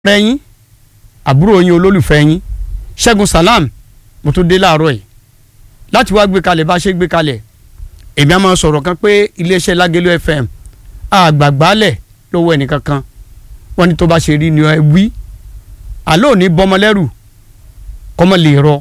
rẹ yín àbúrò yín olólùfẹ́ yín ṣẹ́gun salam mo tún dé láàárọ̀ yìí láti wá gbé kalẹ̀ bá a ṣe gbé kalẹ̀ èmi á máa sọ̀rọ̀ kan pé iléeṣẹ́ lágẹ̀lú fm àgbàgbálẹ̀ lọ́wọ́ ẹnìkankan wọ́n ní tó bá ṣe rí ni ẹ wí àlọ́ òní bọ́mọlẹ́rù kọ́mọ lè rọ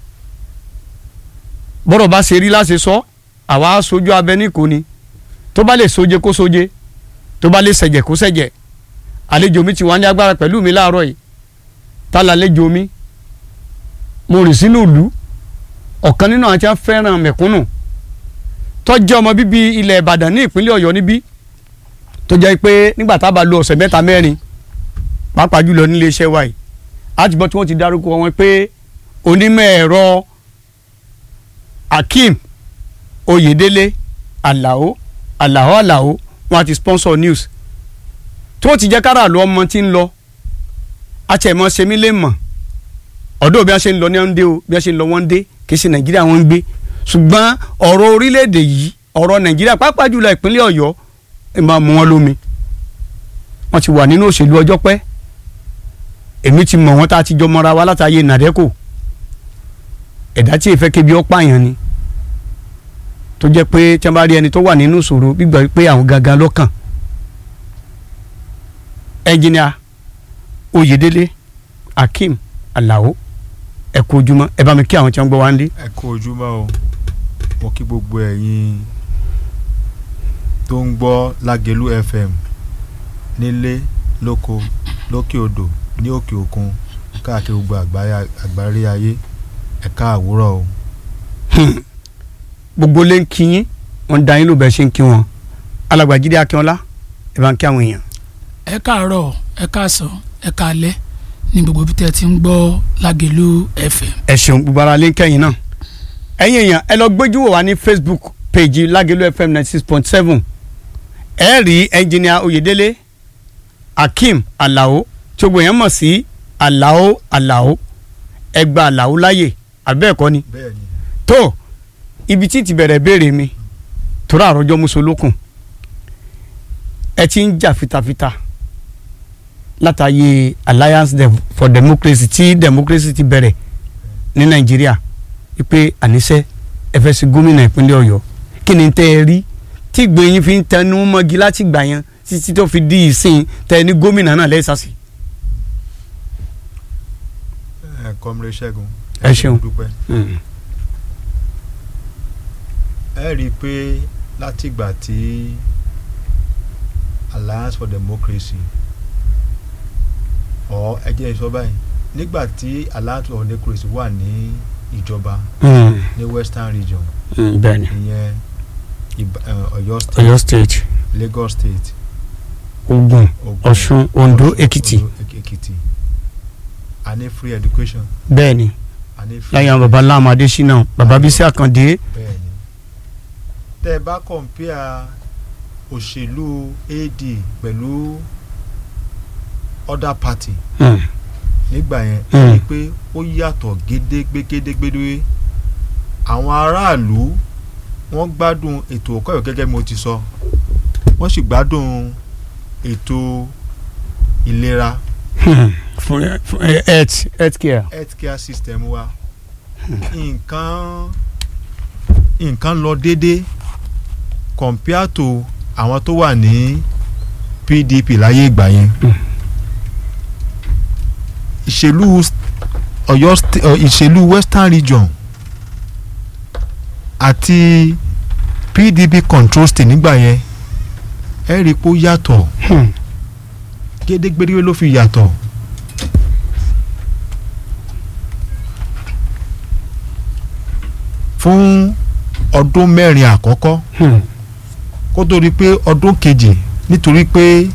bọ́rọ̀ bá ṣe rí láṣẹ sọ àwa sojú abẹ ní kò ní tó bá lè soje kó soje tó bá lè ṣẹ̀jẹ̀ kó ṣẹ̀jẹ̀ àlejò mi ti wá ní agbára pẹ̀lú mi láàárọ̀ yìí tá lálejò mi mo rìn sínú ìlú ọ̀kan nínú àwọn tí wọ́n fẹ́ràn mẹ̀kúnnù tó jẹ́ ọmọ bíbí ilẹ̀ ìbàdàn ní ìpínlẹ̀ ọ̀yọ́ níbí tó jẹ́ pé nígbà tá a bá lo ọ̀sẹ̀ mẹ́ta mẹ́rin pàápàá jùlọ nílé iṣẹ́ wa yìí láti gbọ́ tí wọ́n ti dárúkọ wọn pé onímọ̀ ẹ̀rọ akeem oyèdélé alao alao alao wọn ti sponsor news tí wọ́n ti jẹ́ kára lọ ọmọ tí ń lọ àtẹ̀mọ́ sẹ́mi lè mọ̀ ọ̀dọ́ bí wọ́n ṣe ń lọ ní wọ́n dé o bí wọ́n ṣe ń lọ wọ́n dé kì í ṣe nàìjíríà wọ́n ń gbé ṣùgbọ́n ọ̀rọ̀ orílẹ̀-èdè yìí ọ̀rọ̀ nàìjíríà pàápàá jùlọ ìpínlẹ̀ ọ̀yọ́ ẹ máa mú wọn lómi wọ́n ti wà nínú òṣèlú ọjọ́ pẹ́ èmi ti mọ̀ wọ́n tá a ti jọ mọ́ra wa látàyè nàdẹ́kò ẹ̀dá tí èèfẹ́ kébi ọ́ pààyàn ni tó jẹ́ pé tí wọ́n bá rí ẹni tó wà nínú ìṣòro gbígbà pé àwọn gangan lọ́kàn ẹnjìnìà oyèdélé akeem alao ẹ kú ojúmọ́ ẹ bá mi kí àwọn tí wọ́n gbọ́ wá ń lé. ẹ kú ojúmọ́ o mo kí gbogbo ẹ̀yin tó ń gbọ́ lágẹ̀lú fm nílé lóko lókè odò ní òkè òkun káàkiri gbogbo àgbáyé ayé ẹ káàwúrọ̀ o. gbogbo lè ń kí yín wọ́n da yín ló bẹ́ẹ̀ ṣe ń kí wọn alàgbàjídé akínọlá ẹ bá ń kí àwọn èèyàn. ẹ káàárọ̀ ẹ káàsán ẹ káalẹ́ ní gbogbo bí tẹ́ ti ń gbọ́ lágẹ̀lú fm. ẹ ṣeun gbogbo ara lè ń kẹ́yìn náà ẹ̀yin èèyàn ẹ lọ gbójú wò wá ní facebook page lágẹ̀lú fm ninety six point seven ẹ rí ẹnjìnìà oyèdélé akeem alao tí gbogbo yẹn mọ̀ sí alao alao ẹ gba alao láàyè àbẹ́ẹ̀kọ́ ni bẹ́ẹ̀ni tó ibi tí ti bẹ̀rẹ̀ béèrè mi tóra àròjọ musolókun ẹ ti ń jà fitafita látàyè alliance Dem for democracy tí democracy ti bẹ̀rẹ̀ ní nàìjíríà wípé àníṣe ẹ fẹ́ sí gómìnà ìpínlẹ̀ ọ̀yọ́ kí ni tẹ́ ẹ rí tí gbẹ̀yìn fi ń tẹnu mọ́gi láti gbà yẹn títí tó fi di ìsìn tẹ́ ẹ ní gómìnà náà lẹ́sàsì. ẹ kọ́mire ṣẹ́gun Ẹ ṣeun. dúpẹ́ ẹ rí i pé látìgbà tí alliance for democracy ọ ẹ jẹ́ sọ báyìí nígbà tí alliance for democracy wà ní ìjọba ní western region bẹ́ẹ̀ni ìyẹn Ìbà- ẹ, Ọ̀yọ́ state ọ̀yọ́ state Lagos state ogun Ògùn, ọ̀ṣun ondo Ọ̀ṣun, èkìtì Ondo, Èk- èkìtì a ní free education bẹ́ẹ̀ni a ní free láyé àwọn baba láàmú adésínà baba bísí àkàndé bẹ́ẹ̀ni tẹ́ ẹ bá kọ̀ǹpìà òṣèlú AD pẹ̀lú other party Hmm. nígbà yẹn Mm. ẹ rí i pé ó yàtọ̀ gédégbé gédégbé àwọn aráàlú wọ́n gbádùn ètò ẹ̀kọ́ ìwé gẹ́gẹ́ bí mo ti sọ wọ́n sì gbádùn ètò ìlera Hmm. fún fún health health care. healthcare system wa nǹkan nǹkan lọ déédé compare to àwọn tó wà ní PDP láyé ìgbà yẹn Mm. ìṣèlú Ọ̀yọ́ sta- ọ, ìṣèlú Western Region àti PDP control state nígbà yẹn ẹ rí i pé ó yàtọ̀ Hmm. gédégbéré ló fi yàtọ̀ fún ọdún mẹ́rin àkọ́kọ́ Hmm. kó tó di pé ọdún kejì nítorí pé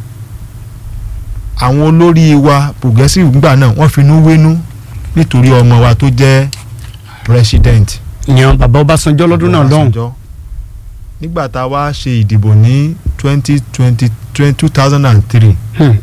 àwọn olórí wa progressive gbà náà wọ́n finú wénú nítorí ọmọ wa tó jẹ́ president ìyẹn bàbá ọbásanjọ́ lọ́dún náà lọ́hùn. Ọbásanjọ́. nígbà tá a wá ṣe ìdìbò ní twenty twenty two thousand and three Hmm.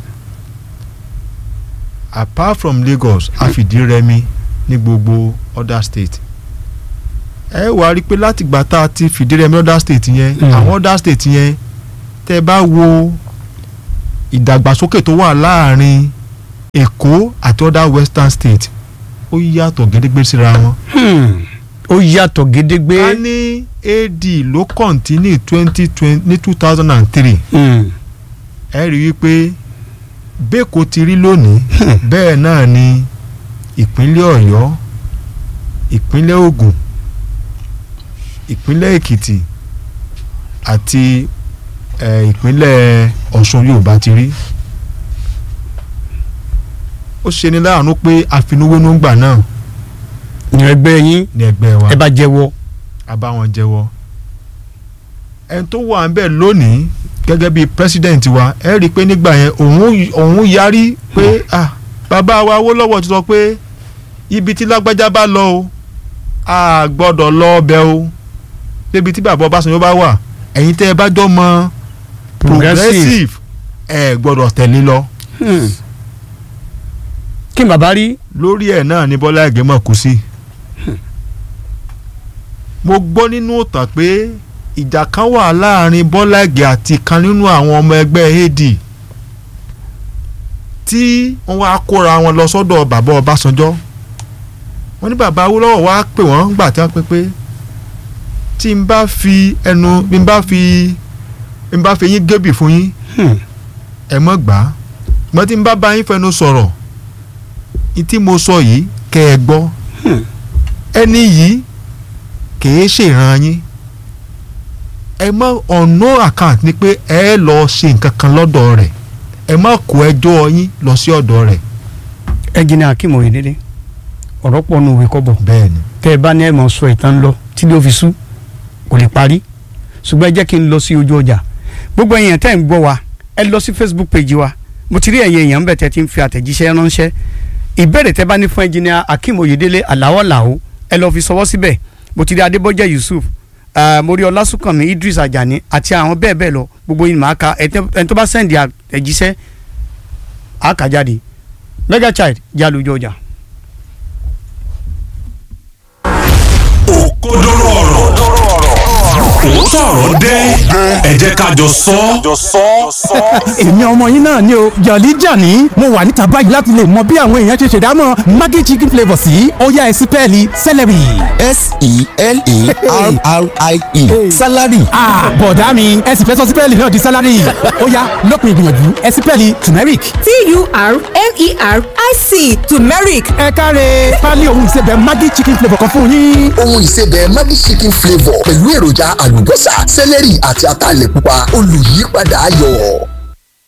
apart from Lagos a fìdí rẹmi ní gbogbo other state ẹ wá rí i pé látìgbà tá a ti fìdí rẹmi other state yẹn Mm. àwọn other state yẹn tẹ́ bá wo ìdàgbàsókè tó wà láàrin èkó àti other western state ó yàtọ̀ gédégbé síra wọn. Hmm. ó yàtọ̀ gédégbé. ká ní ad ló kọ́ntínì twenty twenty ní two thousand and three Hmm. ẹ rí i pé bẹ́ẹ̀kọ́ ti rí lónìí bẹ́ẹ̀ náà ni ìpínlẹ̀ ọ̀yọ́ ìpínlẹ̀ ògùn ìpínlẹ̀ èkìtì àti eh, ìpínlẹ̀ ọ̀ṣun yorùbá ti rí ó ṣe ni láàánú pé àfinúwénú gbà náà ní ẹgbẹ́ yín ní ẹgbẹ́ wa ẹ bá jẹ́wọ́. a bá wọn jẹ́wọ́ ẹni tó wà ń bẹ̀ lónìí gẹ́gẹ́ bíi president wa ẹ rí i pé nígbà yẹn òun òun yarí pé ah bàbá wa Awólọ́wọ̀ ti sọ pé ibi tí lágbájá bá lọ o a gbọ́dọ̀ lọ ọbẹ̀ o débi tí bàbá Ọbásanjọ́ bá wà ẹ̀yin tẹ́ ẹ bá jọ mọ progressive ẹ gbọ́dọ̀ tẹ̀lé lọ Hmm. kí n bàbá rí. lórí ẹ̀ náà ni Bọ́lá Ìgè mọ̀ kú sí. mo gbọ́ nínú ìtàn pé ìjà kan wà láàrin Bọ́lá Ìgè àti kan nínú àwọn ọmọ ẹgbẹ́ AD tí wọ́n wá kóra wọn lọ sọ́dọ̀ bàbá Ọbásanjọ́ wọ́n ní bàbá Awólọ́wọ̀ wá pè wọ́n gbà tí wọ́n pé pé tí n bá fi ẹnu bí n bá fi bí n bá fi yín gébì fún yín Hmm. ẹ mọ̀ gbà á mọ̀ tí n bá bá yín fẹnu sọ̀rọ̀ ní tí mo sọ yìí kẹ́ ẹ gbọ́ Hmm. ẹni yìí kìí ṣèràn yín ẹ mọ ọ̀nà account ni pé ẹ lọ ṣe nǹkan kan lọ́dọ̀ rẹ̀ ẹ má kó ẹjọ́ yín lọ sí ọ̀dọ̀ rẹ̀ ẹnjìnì akim oyedele ọ̀rọ̀ pọ̀ nù òwe kọ́bọ̀ bẹ́ẹ̀ ni tẹ́ ẹ bá ní ẹ̀ mọ̀ sọ ìtàn lọ tí ló fi sú kò lè parí ṣùgbọ́n ẹ jẹ́ kí n lọ sí ojú ọjà gbogbo èèyàn tẹ́ ń gbọ́ wa ẹ lọ sí facebook page wa mo ti rí ẹ̀yin èèyàn bẹ̀ tẹ́ ti ń fi àtẹ̀jíṣẹ́ ránṣẹ́ ìbéèrè tẹ́ bá ní fún ẹnjìnì akim oyedele aláwọ̀ làwọ̀ ẹ lọ fi sọwọ́ síbẹ̀ mo ti rí adébọ́jẹ́ yusuf eh, mo rí ọlásùnkànmí idris ajani àti àwọn bẹ́ẹ̀ bẹ́ẹ̀ lọ gbogbo yìí màá ka ẹni tó bá sẹ́ndì àtẹ̀jíṣẹ́ àkàjáde mega child jálùjọ ọjà. òkodoro ọ̀rọ̀ òótọ́ ọ̀rọ̀ dé ẹ jẹ́ ká jọ sọ èmi ọmọ yín náà ni o jọ̀lí jàní mo wà níta báyìí láti lè mọ bí àwọn èèyàn ṣe ṣèdámọ̀ maggi chicken flavour sí ọ̀yá ẹ̀sìn pẹ́ẹ́lí celery. s-e-l-a-r-r-i-e salary ah bọ̀dá mi ẹ̀sìn fẹ́ sọ sí pẹ́ẹ́lí náà di salary ọ̀yá lópin ìgbìyànjú ẹ̀sìn pẹ́ẹ́lí turmeric. t-u-r-m-e-r-i-c turmeric ẹ káre pálí òun ìsebẹ̀ maggi chicken flavour kan fún yín. ohun ìsebẹ̀ maggi chicken flavour pẹ̀lú èròjà àlùbọ́sà sẹ́lẹ̀rì àti ataalẹ̀ pupa olùyípadà ayọ̀.